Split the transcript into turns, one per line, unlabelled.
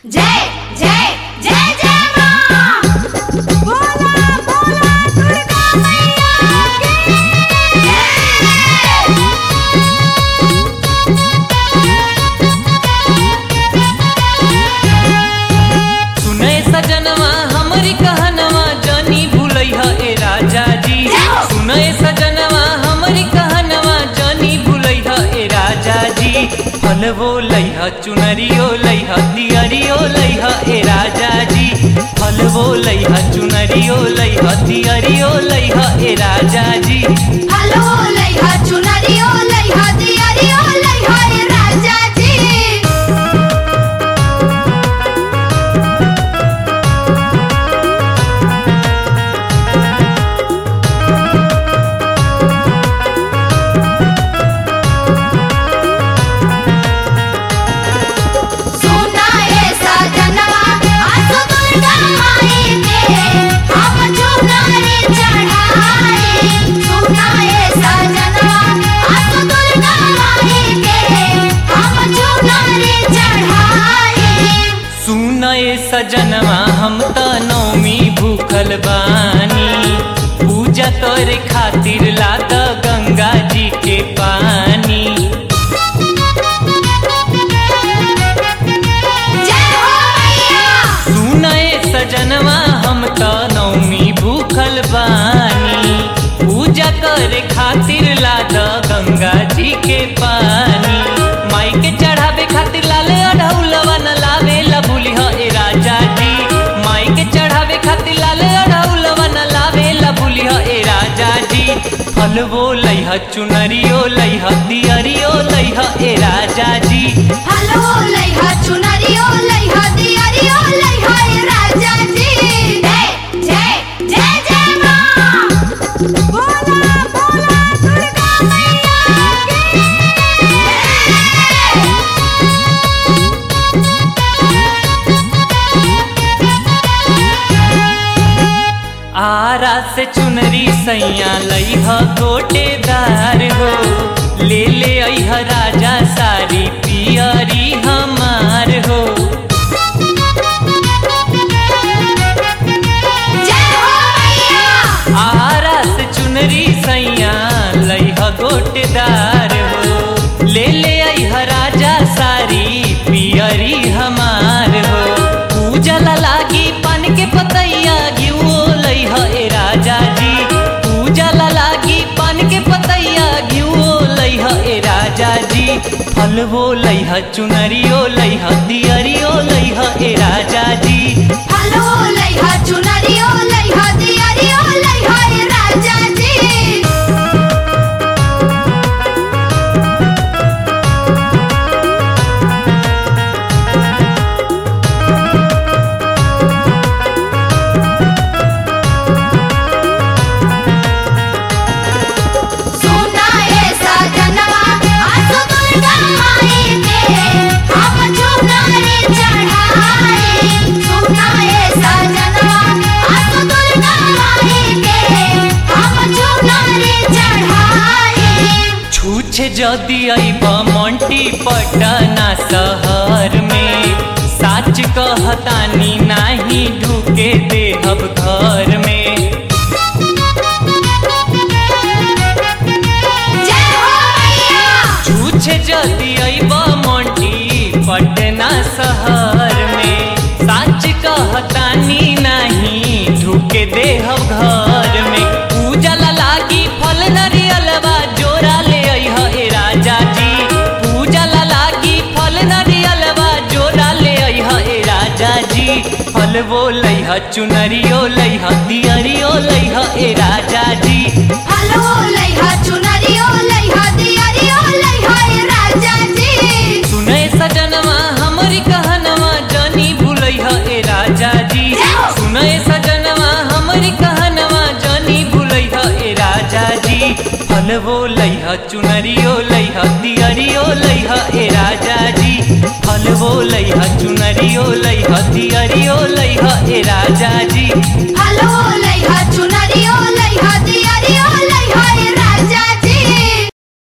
जय जय जय जय मां बोला बोला दुर्गा मैया की जय
सुने सजनवा हमरी कहनवा जानी भूलैहा ए राजा जी सुने सजनवा हमरी कहनवा जानी भूलैहा ए राजा जी फलवो लैहा चुनरियो लैहा दियरियो लैहा ए राजा जी फलवो लैहा चुनरियो लैहा दियरियो लैहा ए राजा जी
हलो लइहा चुनरियो लइहा दियरियो लइहा ए राजा जी सुना ए सजनवा आसो दुर्गा माई के हम चुनरी चढ़ाए सुना ए सजनवा आसो दुर्गा माई के हम चुनरी चढ़ाए
सुनए सजनवा हम त नौमी भूखल बानी पूजा करे खातिर लाद गंगा जी के पानी
जय हो मैया
सुनए सजनवा हम त नौमी भूखल बानी पूजा करे खातिर लाद गंगा जी के पानी माई के चढ़ावे खातिर लाल अढ़ौलवा न लावे लबुली ए राजा जी माई के चढ़ावे खातिर लाल अढ़ौलवा न लावे लबुली ए राजा जी फलवो लैह चुनरियो लैह दियरियो लैह ए राजा जी
हलो लइहा चुनरियो लइहा दियरियो लइहा ए राजा जी जय जय जय जय मां बोला बोला दुर्गा मैया की जय
आरा से चुनरी सैया लैह गोटेदार हो ले ले अह राजा सारी पियरी हमार हो
जय हो मैया
आरा से चुनरी सैया लैह गोटेदार हो ले ले अह राजा सारी पियरी हमार हो पूजा ला लागी पान के पतैया घियो लैह ए राजा जी पूजा ला लागी पान के पतैया घियो लैह ए राजा जी फलवो लैह चुनरियो लैह दियरियो लैह ए राजा जी
हलो लइहा चुनरियो लइहा दियरियो लइहा ए राजा जी सुना ए सजनवा आसो दुर्गा माई के हम चुनरी चढ़ाए सुना ए सजनवा आसो दुर्गा माई के हम चुनरी चढ़ाए
छूछे जदि अइब मंटी पटना शहर में साच कहतानी नाही ढुके देहब घर में
जय हो मैया
छूछे जदि अइब मंटी पटना शहर में साच कहतानी नाही ढुके देहब घर में पूजा ला लागी फल नरियलवा जोरा ले अइह ए राजा जी पूजा ला लागी फल नरियलवा जोरा ले अइह ए राजा जी फलवो लैह चुनरियो लैह दियरियो लैह ए राजा जी
हलो लइहा चुनरियो लइहा दियरियो लइहा ए राजा जी
सुने सजनवा हमरी कहनवा जानी भूलैह ए राजा जी सुने सजनवा हमरी कहनवा जानी भूलैह ए राजा जी फलवो लैह चुनरियो लैह दियरियो लैह ए राजा जी फलवो लैह चुनरियो लैह दियरियो लैह